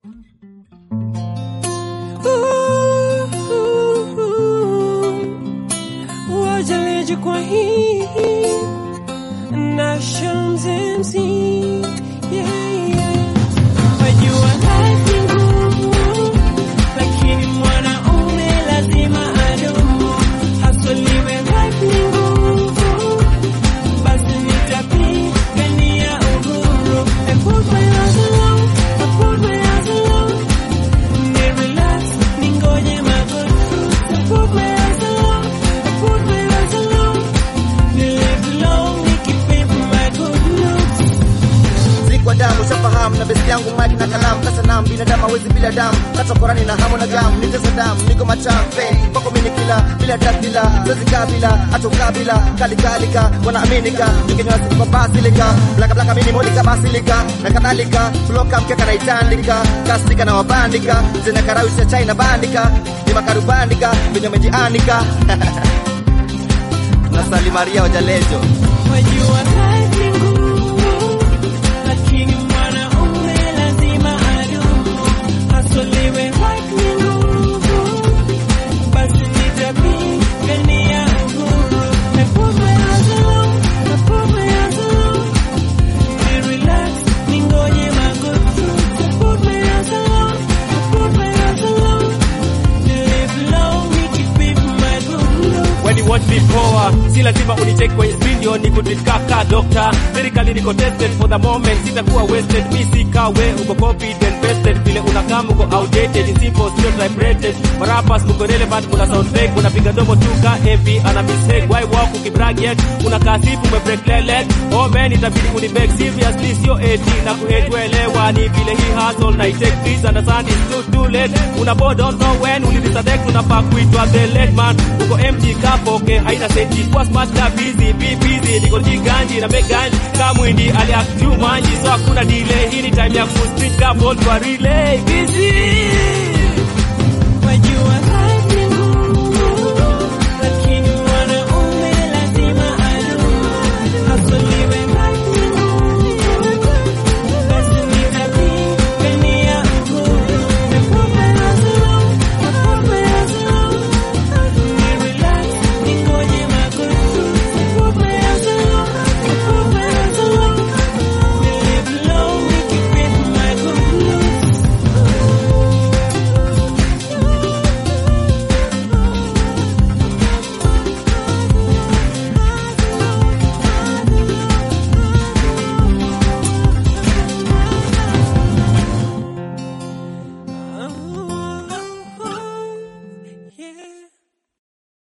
wajaliji kwa hii na shamzemzi yeah, yeah. Wajua kazi ngumu, lakini mwanaume lazima adumu, hasoliwe life ni ngumu, basi nitapigania uhuru. I put my hands alone, I put my hands alone, ni relax, ningoje magoti. I put my hands alone, I put my hands alone, ni live long, nikipepa my good looks. si kwa damu shafahamu na besi yangu mali na kalamu kasa nam binadamu hawezi bila damu kata korani na hamu na gamu nitesa damu niko machampe kwako mini kila bila dakila zozi kabila atokabila kalikalika wanaaminika ningenywa siku kwa basilika blaka blaka mini molika basilika na kadhalika floka mkeka na itandika kastika na wabandika zina karawisha chai na bandika ni makarubandika venye mejianika na salimaria wajalejo Wajua kazi ngumu, lakini mwanaume lazima adumu, hasoliwe life ni ngumu, basi nitapigania uhuru. I put my hands alone, I put my hands alone, ni relax, ningoje magoti. I put my hands alone, I put my hands alone, ni live long, nikipepa my good looks. When you watch me poa, si lazima unicheck kwenye video ni kudikaka doctor. Lyrically niko tested for the moment, sitakuwa wasted. Mi si kawe, uko confident vested, vile unakaa uko outdated, in simple sio type-rated. Marappers mko relevant, muna sound fake, unapiga domo tu ka heavy, ana mistake. Why walk ukibrag yet, unakaa sifu umebreak leg. Oh man, itabidi unibeg seriously, sio 18 na kuhatuelewa ni vile hii hustle na itake please understand it's too too late. Una board don't know when ulidisconnect, unafaa kuitwa the late man. Uko empty kapoke, haina senti, kwa smart na busy, be busy. Niko jiganji na meganji, kama mwindi aliact too manji, so hakuna delay. Hii ni time ya ku street ka ball kwa relay. Busy.